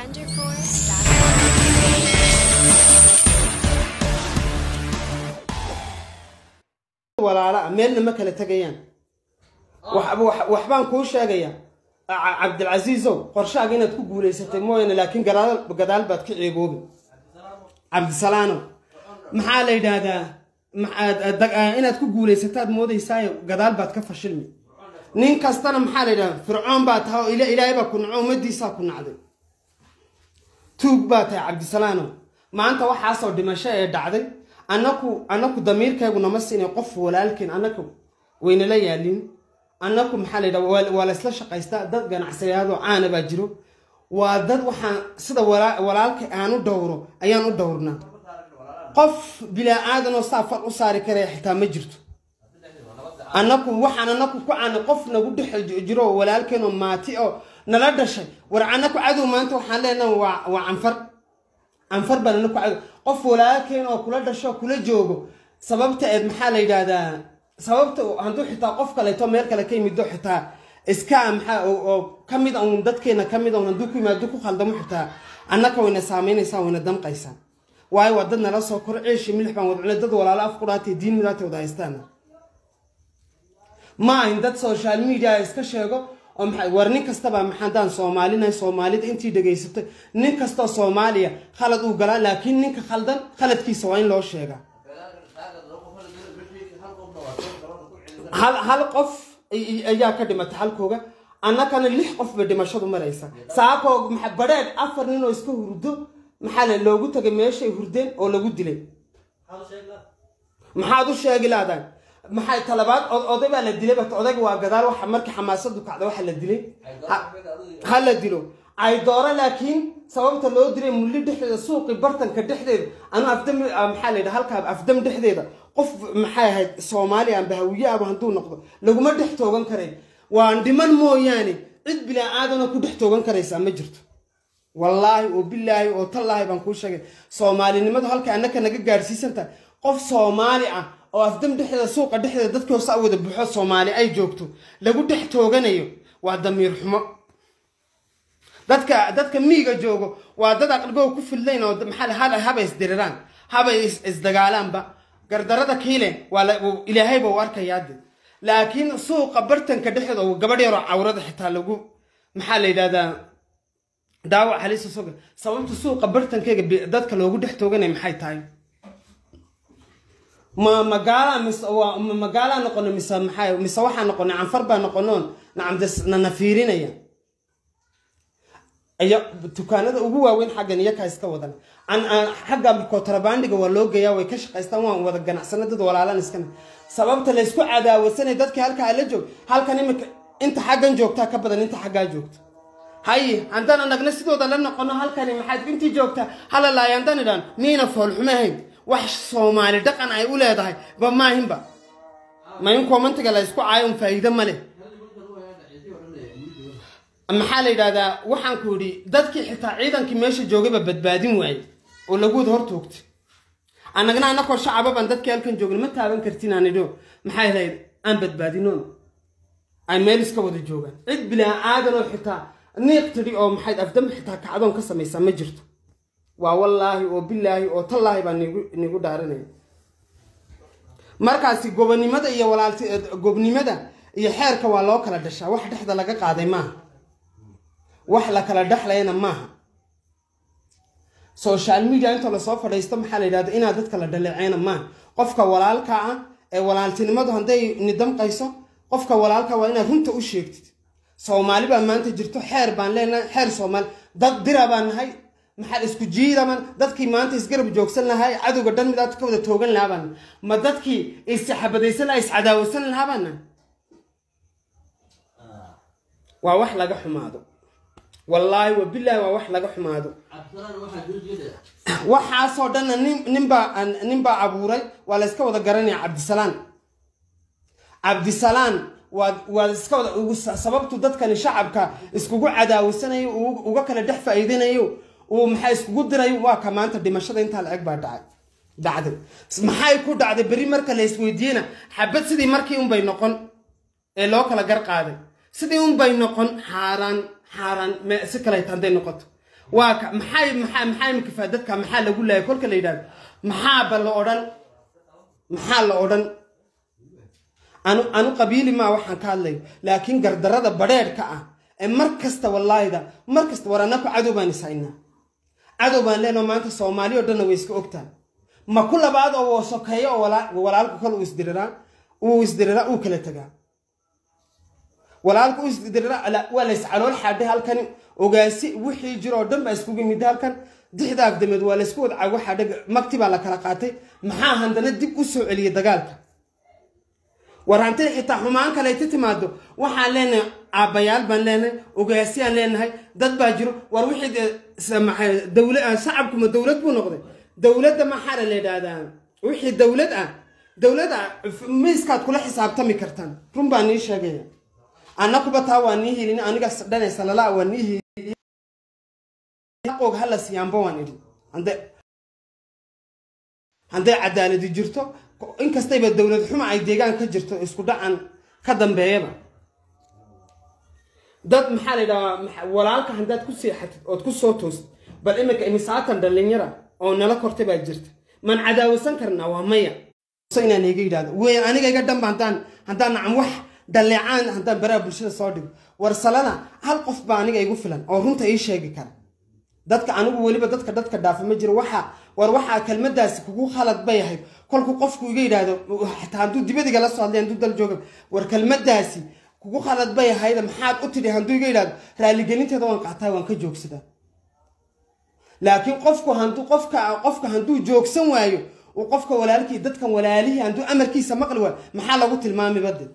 walaala meelna ma kala tegayaan waxbaan kuu sheegaya cabdilcasiisow qorshaaga inaad ku guulaysatay mooyaane laakiin gadaal baad ka ceeboobi cabdisalaanow maxaa la yidhaahdaa inaad ku guulaysataad moodaysaayo gadaal baad ka fashilmi nin kastana maxaa la yidhahdaa fircoon baa tahay oo ilaahay baa ku naco ummadiisaa ku nacday tuug baa tahay cabdisalaanow maanta waxaasoo dhimasho ee dhacday annaku annaku damiirkaygu nama siinay qof walaalkeen annaku waynala yaalin annaku maxaa la yidhaha waa laysla shaqaystaa dad ganacsadayaadoo caana baa jiro waa dad waxaan sida walaalka aan u dhowro ayaan u dhowrnaa qof bilaa aadanoo saa fal u saari karaya xitaa ma jirto annaku waxaan annaku ku caana qof nagu dhex jiro oo walaalkeenoo maati oo nala dhashay war annaku cadow maanta waxaan leenaha waa waa canfar canfar baan annaku cadow qof walaalkeen oo kula dhasho kula joogo sababta eed maxaa la yidhaahdaa sababta hadduu xitaa qof kaleeto meel kale ka yimido xitaa iska maxaa oo ka mid un dadkeena ka mid un hadduu ku yimaado ku khaldamo xitaa annaka wayna saamaynaysaa wayna damqaysaa waayo waa dad nala soo koro ceeshi milix baan wadcunay dad walaalo af qudhaatay diin midaatay wada haystaan ma ahin dad social media iska sheego oo maxay war nin kastaba maxaadaan soomaalinahay soomaalida intii dhegaysatay nin kastoo soomaaliya khalad uu galaa laakiin ninka khaldan khaladkiisa waa in loo sheegaa hal hal qof ayaa ka dhimatay halkooga annakana lix qof bay dhimashadu maraysa saakoo badheed afar nin oo iska hurdo maxaa le loogu tagay meeshay hurdeen oo lagu dilay maxaad u sheegi laadaan maxay talabaad oday baa la dilay bat odayga waa gadaal waxa markii xamaasadu kacda waxa la dilay ha la dilo ay dooro laakiin sababta loo dilay mulli dhexdeeda suuqi bartanka dhexdeeda anu afdam maxaa la yidhaha halkaa afdam dhexdeeda qof maxay ahayd soomaaliya amba hawiye aba hadduu noqdo laguma dhex toogan karay waan dhiman mooyaane cid bilaa aadana ku dhex toogan karaysaa ma jirto wallaahi oo bilaahi oo tallaahi baan kuu sheegay soomaalinimadu halka annaka naga gaadhsiisantahay qof soomaali ah oo afdam dhexdeeda suuqa dhexdeeda dadkii hoose wada buuxo soomaali ay joogto lagu dhex tooganayo waa damiir xumo dadka dadka miiga joogo waa dad aqligoo ku fidlayn oo maxaa habay isdiriraan habay isdagaalaanba gardarada kiile waa ilaahayba u arkayaade laakiin suuqa bartanka dhexdeeda oo gabadh yaroo cawrada xitaa lagu maxaa la yidhahdaa daawac halisa soga sababta suuqa bartankeyga dadka loogu dhex tooganaya maxay tahay ma magaala mise ma magaalaa noqono mise maxay mise waxaa noqonay canfar baa noqonoon nacamdnana fiirinaya iyo dukaanada ugu waaweyn xaggan iyakaa iska wadan xagga kotrabandiga waa loo geeyaa way ka shaqaystaan waan wada ganacsana dad walaalan iskana sababta laysku cadaawasanay dadkii halkaa la joog halkan imika inta xaggan joogtaa ka badan inta xaggaa joogta haye haddaan anagna sidooda la noqono halkani maxaad intii joogtaa halalaay haddaan idhaan miina foolxumahayn wax soomaali dhaqan ay u leedahay ba maahinba ma in komantiga la ysku caayo un faa'iido ma leh maxaa la yidhahdaa waxaan ku yidhi dadkii xitaa ciidankii meesha joogayba badbaadin waayey oo lagu wada hor toogtay annagna annakoo shacaba baan dadkii halkan joogna ma taaban kartin aan idho maxay lahayd aan badbaadinoon ay meel iska wada joogaan cid bilaa aadanoo xitaa niiq tidhi oo maxayd afdam xitaa kacdoon ka samaysaa ma jirto waa wallaahi oo bilaahi oo tallaahi baa nigu dhaaranaya markaasi gobonimada iyo walaalti gobnimada iyo xeerka waa loo kala dhashaa wax dhexda laga qaaday maaha wax la kala dhexlayana maaha social media intoo lasoo fadhiisto maxaa la yidhahda inaad dadka la dhaleeceena maaha qofka walaalka ah ee walaaltinimadu hadday nidamqayso qofka walaalka waa inaad runta u sheegtid soomaali baa maanta jirto xeer baan leenahay xeer soomaali dad dira baan nahay maxaa isku jiidaman dadkii maanta isgarab joogsan lahaa cadowga dhan midaad ka wada toogan lahaabaan ma dadkii isxabadaysan lahaa iscadaawasan lahaabaan waa wax laga xumaado wallaahi wabilaahi waa wax laga xumaado waxaasoo dhanna nin ninbaa ninbaa abuuray waa la iska wada garanaya cabdisalaan cabdisalaan waa waa iska wada ugu sababtu dadkani shacabka iskugu cadaawasanayo uga kala dhex faa'iidanayo uu maxaa iskugu dirayo waa ka maanta dhimashada intaa la eg baa dhacay dhacday maxay ku dhacday berri marka la isweydiiyena xabad sidii markii unbay noqon ee loo kala gar qaaday sidii unbay noqon xaaraan xaaraan si kaleeta hadday noqoto waa ka maxay maxaa maxaa imika faa dadka maxaa lagu laayay kolka la yidhahdo maxaaba la odhan maxaa la odhan anu anu qabiili maa waxaan ka hadlayo laakiin gardarada badheedhka ah ee mar kasta wallaahida mar kasta war annaku cadow baan ishaynaa cadow baan leenoo maanta soomaali oo dhanna way iska ogtaan ma ku labaad oo sokeeyo oo walaalku kale uu isdiriraa uu isdiriraa uu kala tagaa walaalka uu isdiriraa waa la iscalool xaadhay halkani ogaasi wixii jiro oo dhan baa iskugu yimid halkan dixda afdameed waa laysku wada cago xaadhay magti baa la kala qaatay maxaa handana dib u soo celiyay dagaalka war hantida xitaa xumaan kaleyti timaado waxaan leenahay aabbayaal baan leenahay ogaasiyaan leenahay dad baa jiro war wixii dawla shacabkuma dowlad buu noqday dowladda maxaa la yidhaahdaa wixii dowlad ah dowlad ah miiskaad kula xisaabtami kartaan run baa nii sheegaya annakuba taa waa nii hilin aniga dhanaysa lalaa waa nii hilin og hala siyaanba waan idhi hadday cadaaladi jirto inkastayba dowlad xuma ay deegaan ka jirto isku dhacan ka dambeeyaba dad maxaa la yidhahaa walaalka haddaad ku seexatid ood ku soo toostid bal iminka imisaatan dhallinyara oo nala kortay baa jirta maan cadaawasan karnaa waa maya inaan iga yidhahdo wey aniga iga dhanba haddaan haddaan nacam wax dhalleecaan haddaan baraha bulshada soo dhigo war salada hal qof baa aniga igu filan oo runta ii sheegi kara dadka anigu weliba dadka dadka dhaafa ma jiro waxa war waxaa kelmadaasi kugu khalad bay ahayd kolku qofku iga yidhaahdo xataa hadduu dibadiga la soo hadlay hadduu dal jooga war kelmadaasi kugu khalad bay ahayd maxaad u tidhi hadduu iga yidhahdo raaligelinteeda waan qaataa waan ka joogsadaa laakiin qofku handuu qofka qofka hadduu joogsan waayo uu qofka walaalkii dadkan walaalihii hadduu amarkiisa maqli waayo maxaa lagu tilmaami bade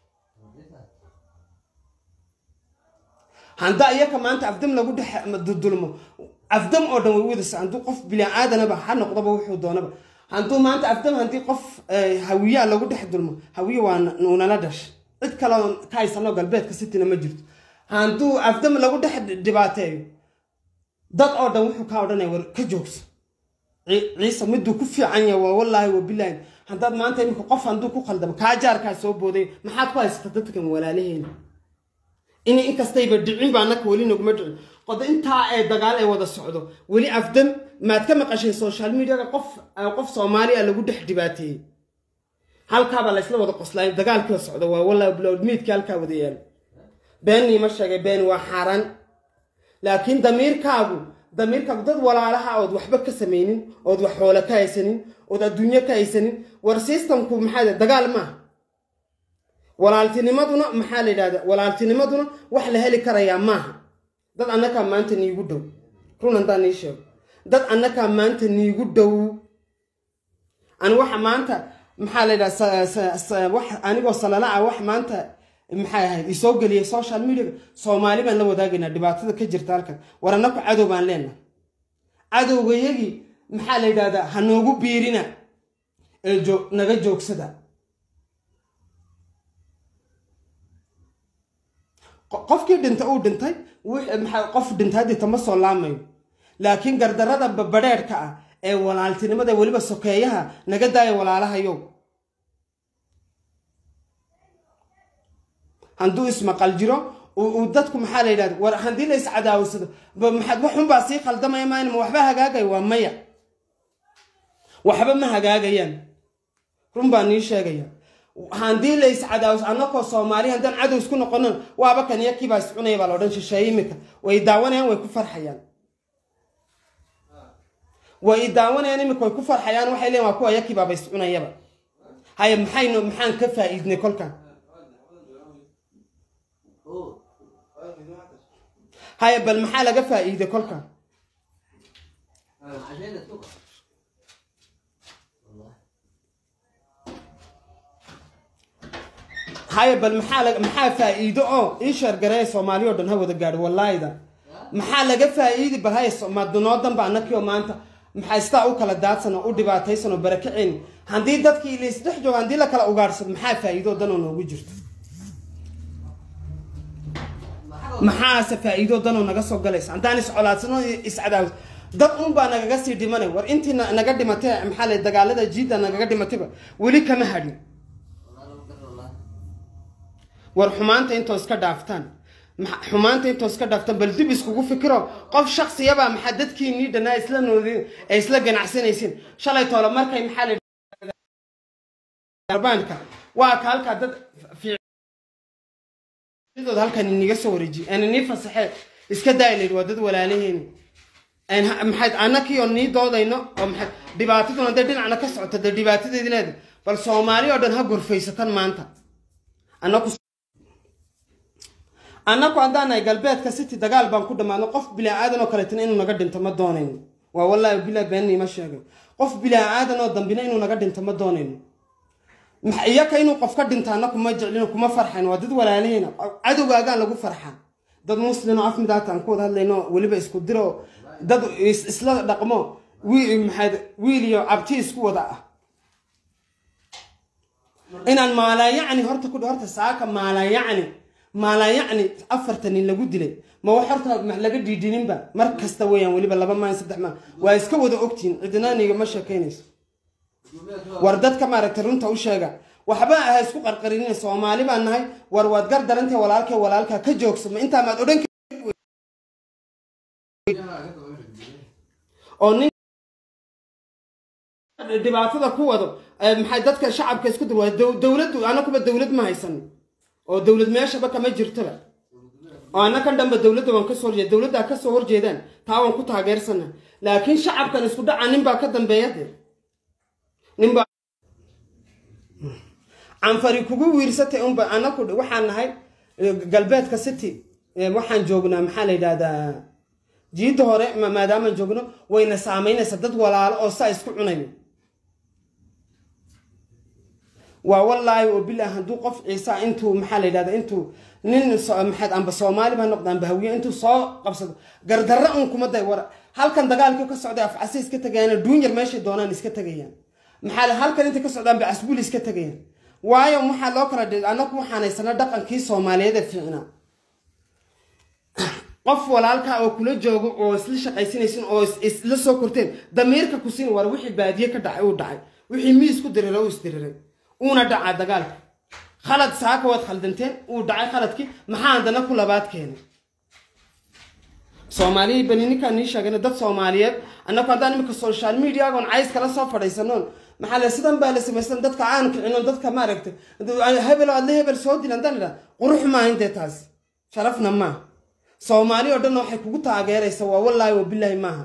haddaa iyaka maanta afdam lagu dhex dulmo afdam oo dhan way wadasa hadduu qof bini-aadanaba ha noqdoba wuxuu doonaba hadduu maanta afdam haddii qof hawiyaa lagu dhex dulmo hawiye waa nuunala dhashay cid kaleo ka haysanoo galbeedka sitina ma jirto hadduu afdam lagu dhex dhibaateeyo dad oo dhan wuxuu kaa odhanaya war ka joogso ciise miduu ku fiican yahay waa wallaahi wa bilaahi haddaad maanta imika qof hadduu ku khaldamo kaa jaarkaa soo booday maxaad ku haysata dadkan walaalaheena in inkastayba dhicin baa naka weli naguma dhicin qodo intaa ee dagaal ee wada socdo weli afdam maad ka maqashay social mediaga qof qof soomaaliya lagu dhex dhibaateeyey halkaabaa laysla wada qoslay dagaalkii socdo waa wallaahi bilowd miidkii halkaa wada yaalo beenii ma sheegay been waa xaaraan laakiin damiirkaagu damiirkaagu dad walaalaha ood waxba ka samaynin ood wax xoole ka haysanin ood adduunyo ka haysanin war systemku maxaa dagaal maaha walaaltinimaduna maxaa la yidhahda walaaltinimaduna wax la heli karayaa maaha dad annakaa maanta niigu dhow run haddaan nii sheego dad annakaa maanta niigu dhow ani waxa maanta maxaa la yidhahda wax anigoo salala ah wax maanta maxay ahayd isoo geliyay social mediaga soomaali baan la wadaagaynaa dhibaatada ka jirta halkan war annaku cadow baan leenahay cadowgayagii maxaa la yidhahdaa ha noogu biirina ee naga joogsada qofkii dhinta uu dhintay qof dhintay haddii tama soo laamayo laakiin gardarada badheedhka ah ee walaaltinimada weliba sokeeyaha naga daaya walaalahayow hadduu ismaqal jiro uu dadku maxaa la yidhahda war haddii la iscadaawsado maxaad waxunbaa sii khaldamaya maan ma waxba hagaagaya waa maya waxba ma hagaagayaan run baa nii sheegaya haddii la iscadaawso annakoo soomaali haddaan cadow isku noqonon waaba kan iyo kiibaa iscunaya baa la odhan shisheeye imika way daawanayaan way ku farxayaan way daawanayaan imika way ku farxayaan waxay leeyiin waa kuwa iyo kiibaaba iscunayaba haya maxaynu maxaan ka faa'iidnay kolkan haya bal maxaa laga faa'iiday kolkan haya bal maxaa maxaa faa'iido oo ii sheergareeya soomaali o dhan ha wada gaadho wallaahida maxaa laga faa'iidi bal haya madunoodanba annakio maanta maxaa sidaa u kala daadsan oo u dhibaataysan oo barakaceen haddii dadkii laisdhex joogo haddii la kala ugaadhsado maxaa faa'iido dan oo noogu jirto maxaase faa'iido danoo naga soo galaysa haddaan iscolaadsano iscadaawis dad unbaa nagaga sii dhimanay war intii naga dhimatay maxaa la dagaalada jiidda nagaga dhimatayba weli kama hadhin war xumaanta intoo iska dhaaftaan xumaanta intoos ka dhaaftan bal dib iskugu fikiro qof shaksiyabaa maxaa dadkiinii dhanaa isla noodin ee isla ganacsanaysiin shalay toole markay maxaa la arbaanka waa ka halkaa dad fiidood halkan iniga soo wareejiy aan inii fasaxee iska daaylayd waa dad walaalaheeni maxayd annakii oo nii doodayno oo maxayd dhibaataduna dee dhinacna ka socota dee dhibaatadeedi leeda bal soomaali oo dhan ha gorfaysatan maanta annaku annaku haddaan nahay galbeedka city dagaal baan ku dhammaadno qof bilaa aadan oo kaleetana inuu naga dhinto ma doonayno waa wallaahi bilaa beenni ima sheegay qof bilaa aadan oo dambina inuu naga dhinto ma doonayno iyaka inuu qof ka dhinto annaku ma jeclino kuma farxayn waa dad walaalaheyna cadowgaagaan lagu farxaa dad muslimo af midaata aan ku wada hadlayno weliba isku diro dad isla dhaqmo maxaad wiil iyo cabti isku wada ah inaan maalaayacni horta ku horta saaka maalaayacni maalaayacni afartan nin lagu dilay ma wax horta laga dhiidhininba mar kasta weeyaan weliba laba maan saddex maan waa iska wada ogtihin cidinaaniga ma sheekaynayso war dadka maaragtay runta u sheega waxba aha isku qarqarinin soomaali baan nahay war waad gar darantay walaalkay walaalkaa ka joogsamo intaa maad odhan oo nin dhibaatada ku wado maxay dadka shacabka isku dir waa dowladdu anakuba dowlad ma haysan oo dowlad meeshaba kama jirtoba oo annakan dhanba dowladda waan kasoo horjeeda dowladdaa kasoo horjeedaan taa waan ku taageersana laakiin shacabkan isku dhaca ninbaa ka dambeeya dee ninbaa canfari kugu wiirsatay unba anaku waxaan nahay galbeedka city waxaan joognaa maxaa la yidhahdaa jiidda hore maadaamaan joogno wayna saamaynaysa dad walaalo oo saa isku cunayo waa wallaahi oo bilah hadduu qof ciisa intuu maxaa la yidhahda intuu nin maxaad amba soomaali ba noqda amba hawiye intuu soo qabsado gardarra un kuma day war halkan dagaalkii ka socday afcasi iska tagayaan duunyar meeshay doonaan iska tagayaan maxaa halkan intay ka socdaan ba casbuul iska tagayaan waayo waxaa loo kala dhig annagu waxaan haysana dhaqankii soomaaliyeed ee fiicnaa qof walaalkaa oo kula joogo oo isla shaqaysanaysin oo isla soo korteen damiirka ku siin war wixii baadiye ka dhacay uu dhacay wixii miis ku diriray uu isdiriray uuna dhacaa dagaalka khalad saaka waad khaldanteen uu dhacay khaladkii maxaa haddana ku labaad keenay soomaaliya bani ninkaan nii sheegana dad soomaaliyeed annagu haddaan imika social mediagoon cays kala soo fadhaysanoon maxaa le sidan baa la samaysan dadka aan kicino dadka maaragtay hebel adla hebel soo dil haddaan idhaa qurux maaha intee taasi sharafna maaha soomaali oo dhan waxay kugu taageeraysa waa wallaahi wa bilaahi maaha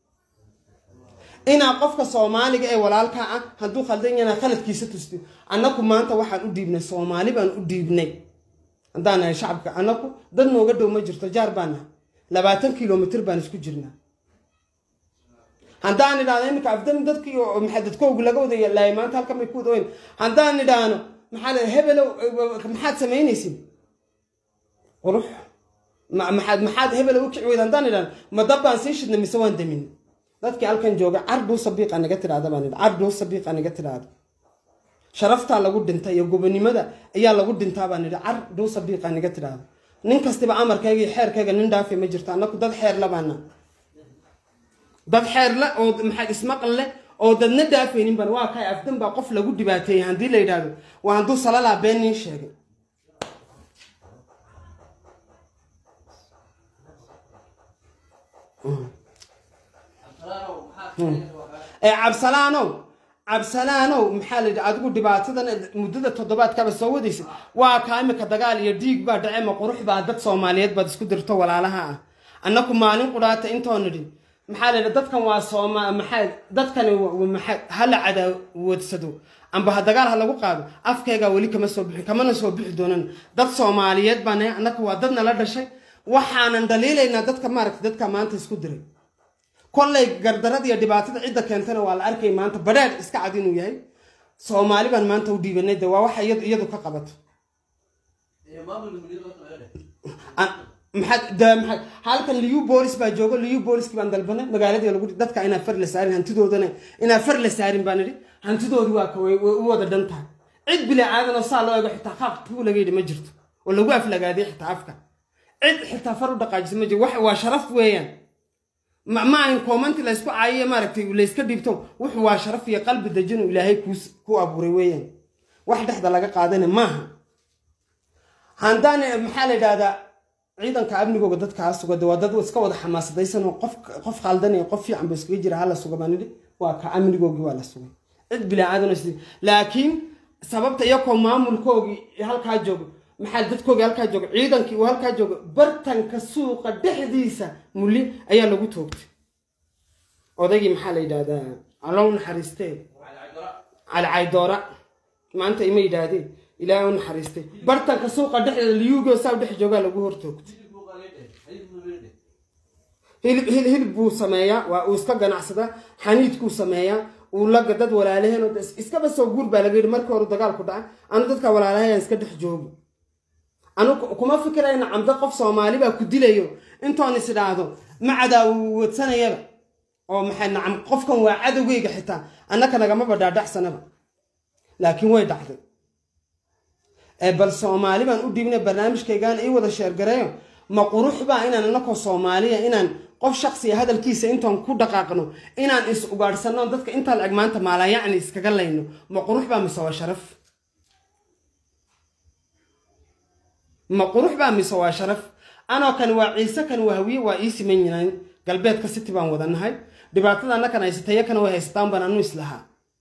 inaa qofka soomaaliga ee walaalkaa ah hadduu khaldan yana khaladkiisa tusti annaku maanta waxaan u dhiibnay soomaali baan u dhiibnay haddaan nahay shacabka annaku dad nooga dhow ma jirto jaar baan nahay labaatan kilomitr baan isku jirnaa haddaan idhaahno iminka afdan dadkii maxaa dadkoogu laga wadaya laay maanta halkan bay ku wada weyn haddaan idhaahno maxaa le hebelow maxaad samaynaysin qurux maxaad maxaad hebelow u kici weyd haddaan idhaahno ma dab baan sii shidnay mise waan damin dadkii halkan jooga carduu sabiiqa naga tidhaahda baan idhi carduu sabiiqa naga tidhaahda sharaftaa lagu dhinta iyo gobonimada ayaa lagu dhintaa baan idhi carduu sabiiqa naga tidhaahda nin kastiba amarkayga iyo xeerkayga nin dhaafi ma jirto annaku dad xeer la baana dad xeer le oo maxaa ismaqal leh oo dadna dhaafaynin ban waa kay afdan baa qof lagu dhibaateeyey haddii la yidhaahdo waa hadduu salalaa been nin sheegay ee cabsalaanow cabsalaanow maxaa la yidhi adigu dhibaatadan muddada toddobaadkaba soo wadaysa waa kaa imika dagaal iyo dhiig baa dhace ma qurux baa dad soomaaliyeed baad isku dirto walaalaha ah annaku maalin qudhaata intoo nidhi maxaa la yidhi dadkan waa sooma maxaa dadkani maxaa hala cadaawadsado amba ha dagaal ha lagu qaado afkaygaa weli kama soo bixin kamana soo bixi doonan dad soomaaliyeed baa nahay annaka waa dad nala dhashay waxaanan dhaliilaynaa dadka maaragta dadka maanta isku diray kollay gardarada iyo dhibaatada cidda keentana waa la arkay maanta badheer iska cad inuu yahay soomaali baan maanta u dhiibanay de waa waxa iyadu ka qabato maxaad halkan liyu boolis baa joogo liyu booliskii baan dalbanay magaaladii lagu dadka inaa far la saarin hantidoodana inaa far la saarin baan idhi hantidoodii waa ka way u wada dhan tahay cid bilaa aadan oo saa loo eego xitaa qaaq tuu laga yidhi ma jirto oo lagu aflagaaday xitaa afka cid xitaa far u dhaqaajisa ma jirto waa sharaf weeyaan ma ahin koomanti laysku caayiye maaragtay layska dhiibto wuxuu waa sharaf iyo qalbi dejinu ilaahay ku abuuray weeyaan wax dhexda laga qaadana maaha haddaan maxaa la yidhahdaa ciidanka amnigooga dadkaa suga de waa dad iska wada xamaasadaysan oo qof qof khaldan iyo qof fiican ba iskaga jira hala suga baan nidhi waa ka amnigoogii waa la sugay cid bilaa-aadan is laakiin sababta iyakoo maamulkoogii halkaa joogo maxaa dadkoogii halkaa jooga ciidankii uu halkaa joogo bartanka suuqa dhexdiisa muli ayaa lagu toogtay odaygii maxaa la yidhahdaa allow naxariistee cali caydoora maanta ima yidhaahdeen ilaahay u naxariistay bartanka suuqa dhexdeeda liyuugo saa dhex joogaa lagu hortoogtay hilib hilib hilib buu sameeyaa waa uu iska ganacsadaa xaniidkuu sameeyaa uu laga dad walaalaheen oo iskaba soo guur baa laga yidhi markii hore dagaalku dhaca anu dadka walaalahayaan iska dhex joogo anu kuma fikirayna camdo qof soomaali baa ku dilayo intoon is idhaahdo macadaa uu wadsanayaba oo maxay nacam qofkan waa cadowgeyga xitaa annaka nagamaba dhaadhacsanaba laakiin way dhacday bal soomaali baan u dhiibnay barnaamijkaygaan ii wada sheergareeyo ma qurux baa inaan anakoo soomaaliya inaan qof shaksiya hadalkiisa intaan ku dhaqaaqno inaan is ugaadhsanno dadka intaa la eg maanta maalayacni iskaga layno ma qurux baa mise waa sharaf ma qurux baa mise waa sharaf anoo kan waa ciise kan waa hawiye waa ii siman yihiin galbeedka city baan wadanahay dhibaatada annakan haysataya kana way haysataan baan anu islahaa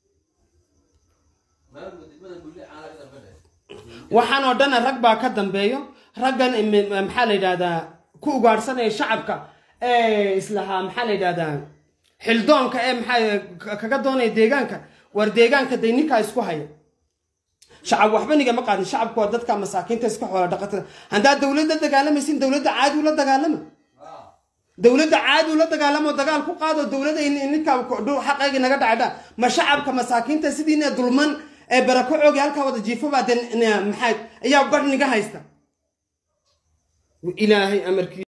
waxaan oo dhana rag baa ka dambeeyo raggan maxaa la yidhahdaa ku ugaadhsanaya shacabka ee islahaa maxaa la yidhahdaa xildoonka ee maxaa kaga doonaya deegaanka war deegaanka day ninkaa isku haya shacab waxba nigama qaadin shacabku waa dadka masaakiinta iska xoola dhaqatada haddaad dowladda dagaalamaysin dowladda caadi ula dagaalama dowladda caadi ula dagaalamo dagaal ku qaado dowladda ninkaa xaqeygii naga dhacdha ma shacabka masaakiinta sidiina dulman ee barako coogi halkaa wada jiifobaa de maxaa ayaa badh niga haysta ilaahay amarkii